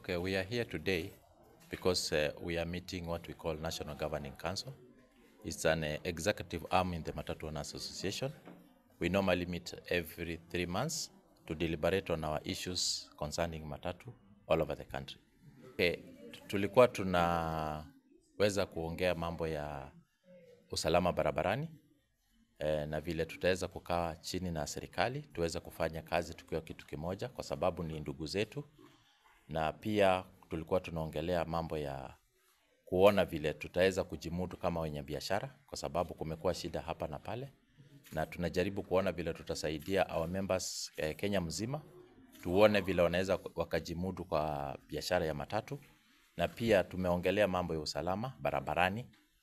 Okay, we are here today because uh, we are meeting what we call National Governing Council. It's an uh, executive arm in the Matatu Owners Association. We normally meet every three months to deliberate on our issues concerning matatu all over the country. Okay, tulikuwa tunaweza kuongea mambo ya usalama barabarani eh, na vile tutaweza kukaa chini na serikali tuweze kufanya kazi tukiwa kitu kimoja, kwa sababu ni ndugu zetu, na pia tulikuwa tunaongelea mambo ya kuona vile tutaweza kujimudu kama wenye biashara, kwa sababu kumekuwa shida hapa na pale, na tunajaribu kuona vile tutasaidia our members eh, Kenya mzima, tuone vile wanaweza wakajimudu kwa biashara ya matatu, na pia tumeongelea mambo ya usalama barabarani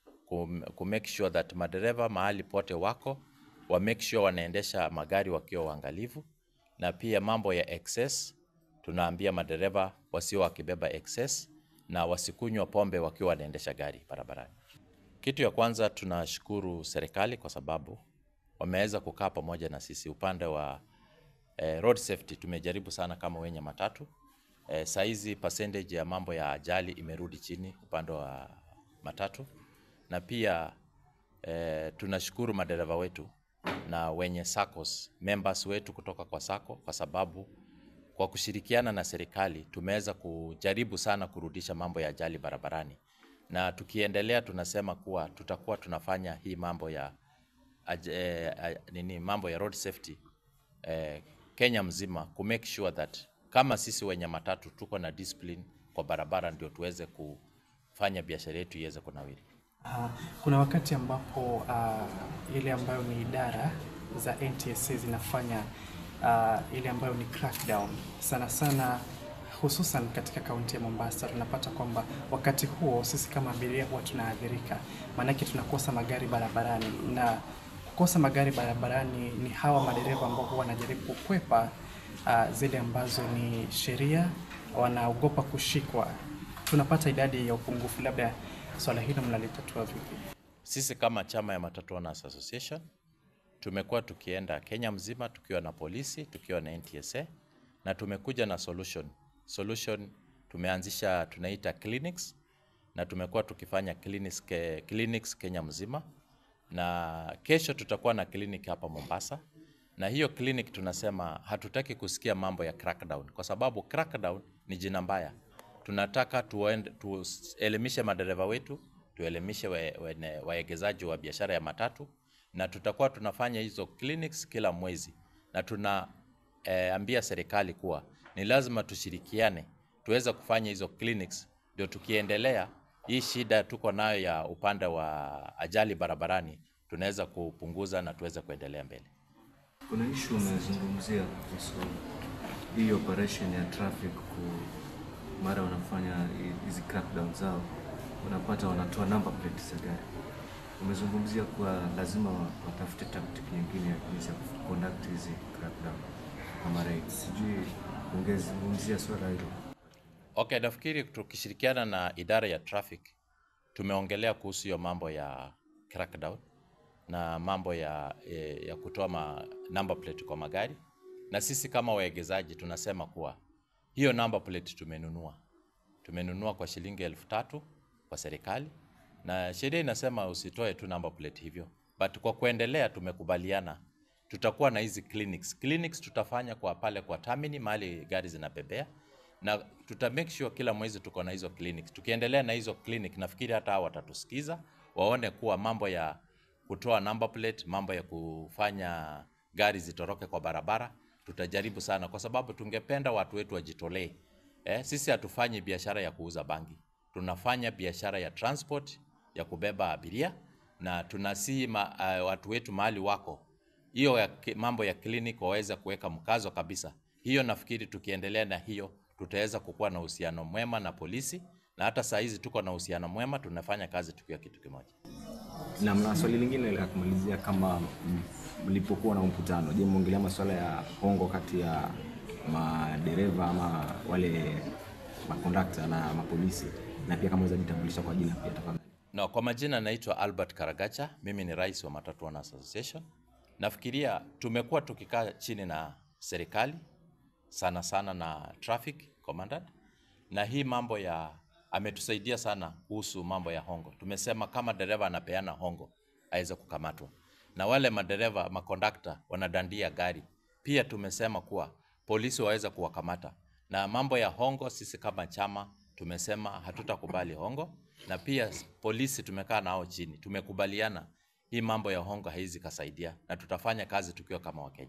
ku ku make sure that madereva mahali pote wako wa make sure wanaendesha magari wakiwa waangalifu, na pia mambo ya excess, tunaambia madereva wasio wakibeba excess na wasikunywa pombe wakiwa wanaendesha gari barabarani. Kitu ya kwanza tunashukuru serikali kwa sababu wameweza kukaa pamoja na sisi upande wa eh, road safety. Tumejaribu sana kama wenye matatu eh, saizi percentage ya mambo ya ajali imerudi chini upande wa matatu na pia eh, tunashukuru madereva wetu na wenye SACCOS members wetu kutoka kwa SACCO kwa sababu kwa kushirikiana na serikali tumeweza kujaribu sana kurudisha mambo ya ajali barabarani, na tukiendelea tunasema kuwa tutakuwa tunafanya hii mambo ya aj, eh, eh, nini mambo ya road safety eh, Kenya mzima ku make sure that kama sisi wenye matatu tuko na discipline kwa barabara, ndio tuweze kufanya biashara yetu iweze kunawiri. Uh, kuna wakati ambapo uh, ile ambayo ni idara za NTSA zinafanya uh, ile ambayo ni crackdown sana sana, hususan katika kaunti ya Mombasa, tunapata kwamba wakati huo sisi kama abiria huwa tunaathirika, maanake tunakosa magari barabarani, na kukosa magari barabarani ni hawa madereva ambao huwa wanajaribu kukwepa uh, zile ambazo ni sheria, wanaogopa kushikwa. Tunapata idadi ya upungufu, labda swala hilo mnalitatua vipi? Sisi kama chama ya Matatu Owners Association tumekuwa tukienda Kenya mzima tukiwa na polisi, tukiwa na NTSA na tumekuja na solution. Solution tumeanzisha tunaita clinics na tumekuwa tukifanya clinics, ke, clinics Kenya mzima na kesho tutakuwa na clinic hapa Mombasa, na hiyo clinic tunasema hatutaki kusikia mambo ya crackdown, kwa sababu crackdown ni jina mbaya. Tunataka tuende, tuelimishe madereva wetu, tuelimishe waegezaji wa biashara ya matatu, na tutakuwa tunafanya hizo clinics kila mwezi, na tunaambia eh, serikali kuwa ni lazima tushirikiane tuweze kufanya hizo clinics, ndio tukiendelea hii shida tuko nayo ya upande wa ajali barabarani tunaweza kupunguza na tuweze kuendelea mbele. Kuna issue umezungumzia kuhusu hii operation ya traffic ku mara wanafanya hizi crackdown zao, unapata wanatoa number plate za gari. Umezungumzia kuwa lazima watafute tactic nyingine ya jinsi ya conduct hizi crackdown kama raid. Sijui ungezungumzia swala hilo. Okay, nafikiri tukishirikiana na idara ya traffic tumeongelea kuhusu hiyo mambo ya crackdown na mambo ya, ya kutoa ma number plate kwa magari, na sisi kama waegezaji tunasema kuwa hiyo number plate tumenunua, tumenunua kwa shilingi elfu tatu kwa serikali, na sheria inasema usitoe tu number plate hivyo, but kwa kuendelea tumekubaliana tutakuwa na hizi clinics. Clinics tutafanya kwa pale kwa Tamini mahali gari zinabebea na tuta make sure kila mwezi tuko na hizo clinics. Tukiendelea na hizo clinic, nafikiri hata hao watatusikiza waone kuwa mambo ya kutoa number plate, mambo ya kufanya gari zitoroke kwa barabara tutajaribu sana, kwa sababu tungependa watu wetu wajitolee. Eh, sisi hatufanyi biashara ya kuuza bangi, tunafanya biashara ya transport ya kubeba abiria, na tunasii ma, uh, watu wetu mahali wako hiyo ya, mambo ya clinic waweze kuweka mkazo kabisa. Hiyo nafikiri tukiendelea na hiyo tutaweza kukuwa na uhusiano mwema na polisi, na hata saa hizi tuko na uhusiano mwema, tunafanya kazi tukiwa kitu kimoja. Na mna swali lingine la kumalizia, kama mlipokuwa na mkutano, je, mmeongelea masuala ya hongo kati ya madereva ama wale makondakta na mapolisi, na pia kama unaweza jitambulisha kwa jina pia tafadhali. No, kwa majina naitwa Albert Karagacha, mimi ni rais wa Matatu Owners Association. Nafikiria tumekuwa tukikaa chini na serikali sana sana na traffic commandant na hii mambo ya ametusaidia sana kuhusu mambo ya hongo. Tumesema kama dereva anapeana hongo aweze kukamatwa, na wale madereva makondakta wanadandia gari pia tumesema kuwa polisi waweze kuwakamata. Na mambo ya hongo, sisi kama chama tumesema hatutakubali hongo, na pia polisi tumekaa nao chini, tumekubaliana hii mambo ya hongo haizi kasaidia, na tutafanya kazi tukiwa kama Wakenya.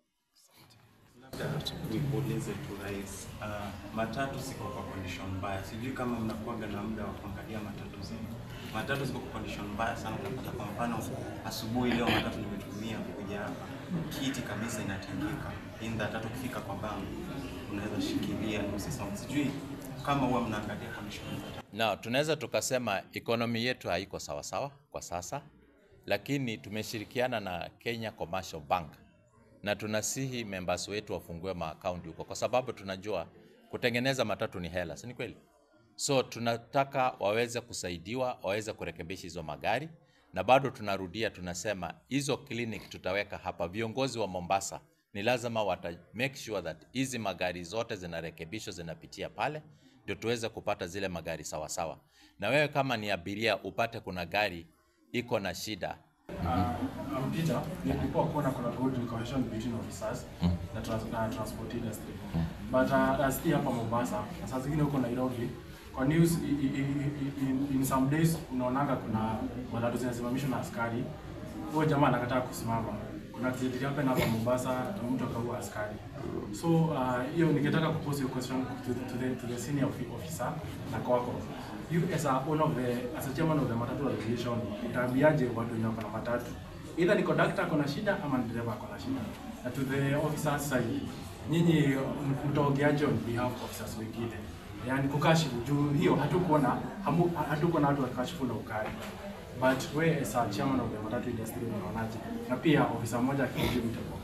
Labda nikuulize tu rais, uh, matatu ziko kwa condition mbaya. Sijui kama mnakuwaga na muda wa kuangalia matatu zenu. Matatu ziko kwa condition mbaya sana. Unapata kwa mfano, asubuhi leo matatu nimetumia kuja hapa, kiti kabisa inatingika. In that hata ukifika kwa bank unaweza shikilia nusu saa. Sijui kama huwa mnaangalia condition za matatu. Na tunaweza tukasema ekonomi yetu haiko sawasawa kwa sasa, lakini tumeshirikiana na Kenya Commercial Bank na tunasihi members wetu wafungue maakaunti huko, kwa sababu tunajua kutengeneza matatu ni hela, si ni kweli? So tunataka waweze kusaidiwa, waweze kurekebisha hizo magari, na bado tunarudia, tunasema hizo clinic tutaweka hapa. Viongozi wa Mombasa ni lazima wata make sure that hizi magari zote zinarekebishwa, zinapitia pale, ndio tuweze kupata zile magari sawa sawa. Na wewe kama ni abiria upate kuna gari iko na shida, Uh, I'm Peter. Nilikuwa kuona kuna good cohesion between officers na, trans na transport industry. But uh, as hapa Mombasa, na saa zingine huko Nairobi, kwa news i, i, i, i, in, in some days unaonanga kuna matatu zinasimamishwa na askari. Huyo jamaa anakataa kusimama. Kuna accident hapa hapa Mombasa na mtu akaua askari. So uh, hiyo ningetaka kupose your question to, to, the, to the senior offi- officer na kwako. You as a one of the as a chairman of the matatu association, utaambiaje watu wenye wako na matatu? Either ni conductor ako na shida ama ni dereva ako na shida. Na to the officers side, nyinyi m- mtaongeaje on behalf of officers wengine? Yaani kukashifu juu hiyo hatukuona hamu- hatukuona watu wakashifu na ukali. But we as a chairman of the matatu industry unaonaje? Na pia ofisa mmoja akijibu mtakuwa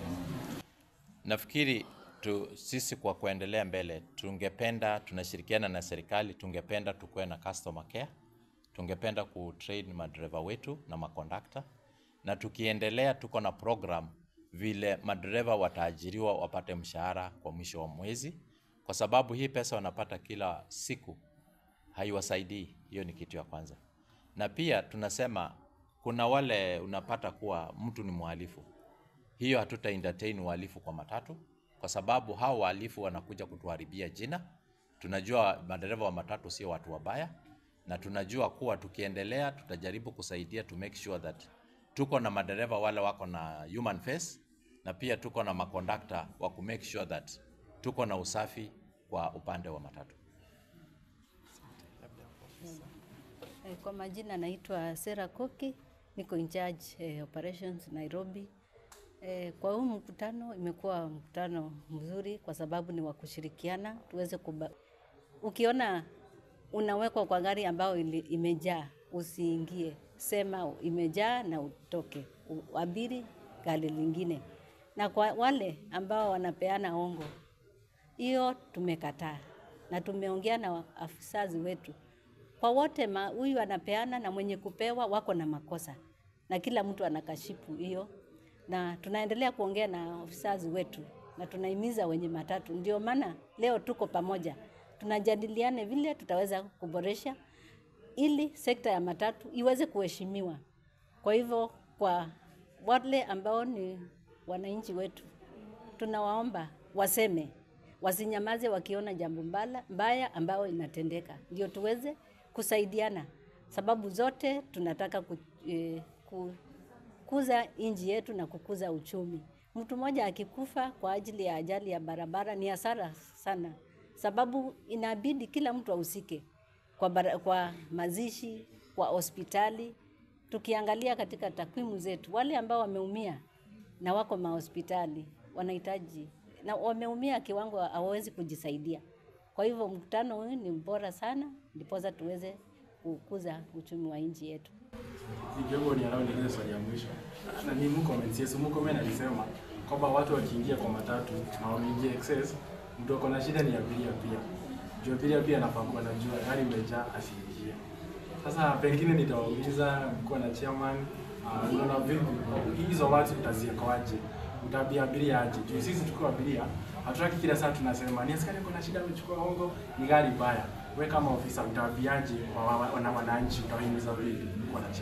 Nafikiri tu, sisi kwa kuendelea mbele tungependa, tunashirikiana na serikali, tungependa tukuwe na customer care, tungependa kutrain madereva wetu na makondakta, na tukiendelea tuko na program vile madereva wataajiriwa wapate mshahara kwa mwisho wa mwezi, kwa sababu hii pesa wanapata kila siku haiwasaidii. Hiyo ni kitu ya kwanza, na pia tunasema kuna wale unapata kuwa mtu ni mhalifu hiyo hatuta entertain uhalifu kwa matatu, kwa sababu hao wahalifu wanakuja kutuharibia jina. Tunajua madereva wa matatu sio watu wabaya, na tunajua kuwa tukiendelea tutajaribu kusaidia to make sure that tuko na madereva wale wako na human face, na pia tuko na makondakta wa ku make sure that tuko na usafi kwa upande wa matatu. Eh, Kwa majina naitwa Sera Koki, niko in charge eh, operations Nairobi. Eh, kwa huu mkutano imekuwa mkutano mzuri kwa sababu ni wa kushirikiana tuweze kuba... Ukiona unawekwa kwa gari ambayo ili- imejaa, usiingie, sema imejaa na utoke, uabiri gari lingine. Na kwa wale ambao wanapeana hongo, hiyo tumekataa na tumeongea na afisazi wetu kwa wote, ma- huyu anapeana na mwenye kupewa wako na makosa, na kila mtu anakashifu hiyo, na tunaendelea kuongea na afisazi wetu na tunahimiza wenye matatu. Ndio maana leo tuko pamoja, tunajadiliane vile tutaweza kuboresha ili sekta ya matatu iweze kuheshimiwa. Kwa hivyo, kwa wale ambao ni wananchi wetu, tunawaomba waseme, wasinyamaze wakiona jambo mbala, mbaya ambayo inatendeka, ndio tuweze kusaidiana, sababu zote tunataka ku, eh, kukuza nchi yetu na kukuza uchumi. Mtu mmoja akikufa kwa ajili ya ajali ya barabara ni hasara sana, sababu inabidi kila mtu ahusike kwa, bara, kwa mazishi, kwa hospitali. Tukiangalia katika takwimu zetu, wale ambao wameumia na wako mahospitali wanahitaji na wameumia kiwango hawawezi kujisaidia. Kwa hivyo mkutano huu ni bora sana, ndiposa tuweze kukuza uchumi wa nchi yetu. Kidogo ni allow niulize swali ya mwisho. Na ni Murkomen, yes, Murkomen alisema kwamba watu wakiingia kwa matatu na wameingia excess, mtu ako na shida ni abiria pia. Juu abiria pia anafaa kuwa anajua gari imejaa asiingie. Sasa pengine nitawauliza mkuwa na chairman, uh, unaona vipi hizo watu utaziekawaje? utaambia abiria aje. Juu sisi tukiwa abiria hatutaki kila saa tunasema ni askari kuna shida amechukua hongo, ni gari mbaya. Wewe kama ofisa utaambiaje wa- wa- wana wananchi, utawahimiza vipi kwa na shida?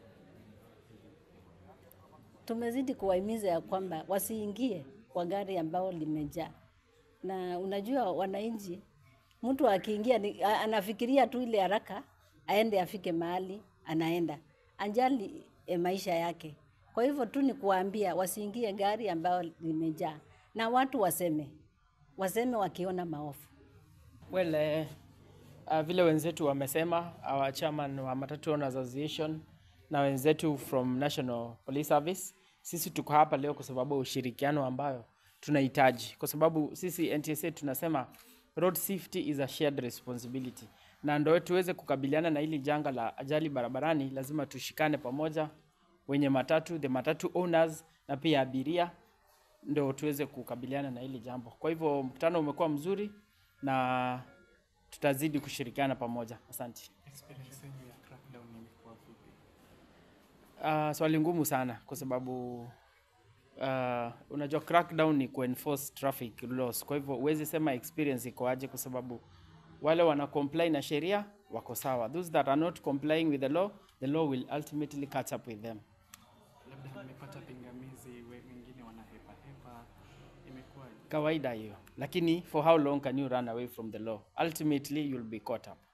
tumezidi kuwahimiza ya kwamba wasiingie kwa gari ambao limejaa, na unajua wananchi, mtu akiingia ni, a- anafikiria tu ile haraka aende afike mahali anaenda, anjali e, maisha yake. Kwa hivyo tu ni kuwaambia wasiingie gari ambao limejaa, na watu waseme waseme wakiona maofu. Well, eh, uh, vile wenzetu wamesema, our chairman wa Matatu Owners Association na wenzetu from National Police Service, sisi tuko hapa leo kwa sababu ya ushirikiano ambayo tunahitaji, kwa sababu sisi NTSA tunasema road safety is a shared responsibility, na ndio tuweze kukabiliana na hili janga la ajali barabarani, lazima tushikane pamoja, wenye matatu, the matatu owners na pia abiria, ndio tuweze kukabiliana na hili jambo. Kwa hivyo mkutano umekuwa mzuri na tutazidi kushirikiana pamoja. Asante. Experience yenu ya crackdown imekuwa vipi? Uh, swali ngumu sana kwa sababu uh, unajua crackdown ni kuenforce traffic laws. Kwa hivyo huwezi sema experience iko aje, kwa sababu wale wana comply na sheria wako sawa. Those that are not complying with the law, the law will ultimately catch up with them. Labda mmepata pingamizi, we- wengine wanahepa hepa, imekuwa Kawaida hiyo, lakini for how long can you run away from the law? Ultimately you'll be caught up.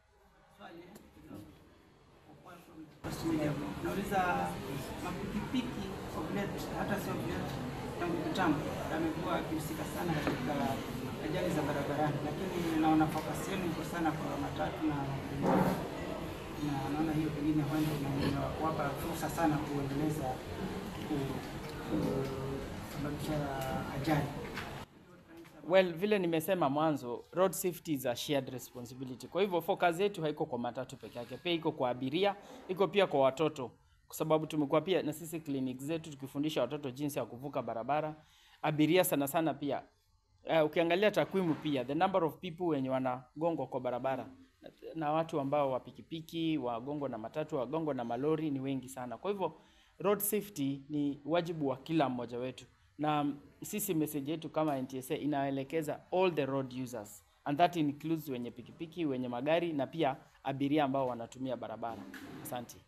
Nauliza mapikipiki Oblet, hata sio Oblet, tangu kitambo amekuwa akihusika sana katika ajali za barabarani, lakini naona focus yenu iko sana kwa matatu na na naona hiyo pengine huenda ina- inawapa fursa sana kuendeleza ku- kusababisha ajali. Well, vile nimesema mwanzo, road safety is a shared responsibility. Kwa hivyo focus yetu haiko kwa matatu peke yake, pia iko kwa abiria, iko pia kwa watoto, kwa sababu tumekuwa pia na sisi clinic zetu tukifundisha watoto jinsi ya kuvuka barabara. Abiria sana sana pia uh, ukiangalia takwimu pia the number of people wenye wanagongwa kwa barabara na, na watu ambao wa pikipiki wagongwa na matatu wagongwa na malori ni wengi sana. Kwa hivyo road safety ni wajibu wa kila mmoja wetu, na mm, sisi message yetu kama NTSA inaelekeza all the road users and that includes wenye pikipiki, wenye magari na pia abiria ambao wanatumia barabara. Asante.